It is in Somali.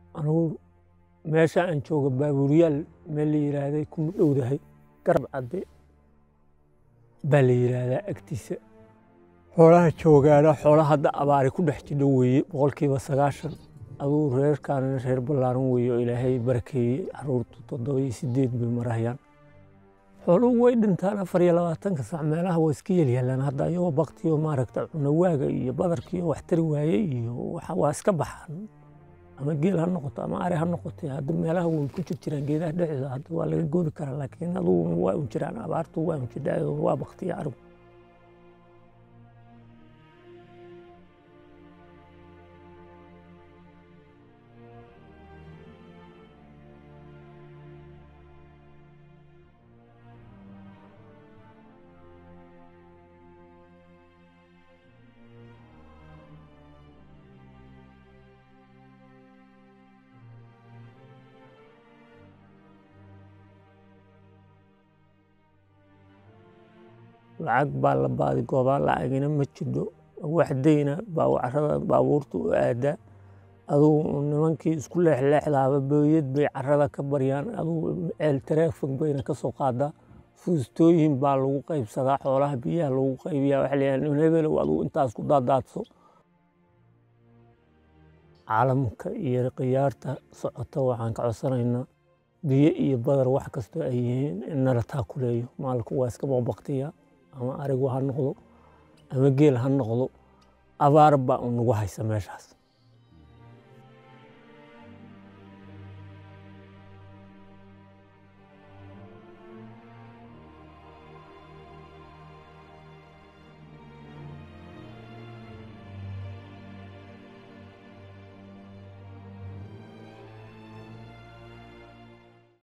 anugu meesha aan jooga baabuuryaal meel la yiraahday kuma dhowdahay garab cadde baa la yiraahdaa agtiisa xoolaha joogaana xoola hadda abaari ku dhex jidho weeye boqolkiiba sagaashan aduu reerkaanina reer ballaaran weeye oo ilaahay barakeeyey caruurtu toddoba iyo sideed bay marahayaan xooluhu way dhintaan afar iyo labaatanka sac meelaha waa iska yeelyaalaan hadda ayagoo baktiyo maaragta cunawaaga iyo badarkiyo wax tari waaye iyo waxa waa iska baxaan ama geel ha noqoto ama ari ha noqoto hadda meelaha way ku jir jiraan geedaha dhexdooda hadda waa laga goodi karaa laakiin adugu waa un jiraan abaartu waa un jidhaa waa baktiya arigu lacag baa la baadi goobaa lacagina ma jidho wax dayna baa carada baabuurta u aadaa adugu nimankii isku leexleexdaaba booyad bay carada ka baryaan adugu ceel taraafig bayna ka soo qaadaa fuustooyin baa lagu qaybsadaa xoolaha biyaha lagu qaybiyaa waxa leeyahay hebelow adugu intaas ku daadaadso caalamka iyo khiyaarta socota waxaan ka codsanaynaa biyo iyo badar wax kastoo ay yihiin in nala taakuleeyo maalku waa iska baqbaqtiya ama arigu ha noqdo ama geel ha noqdo abaar baa unagu haysa meeshaas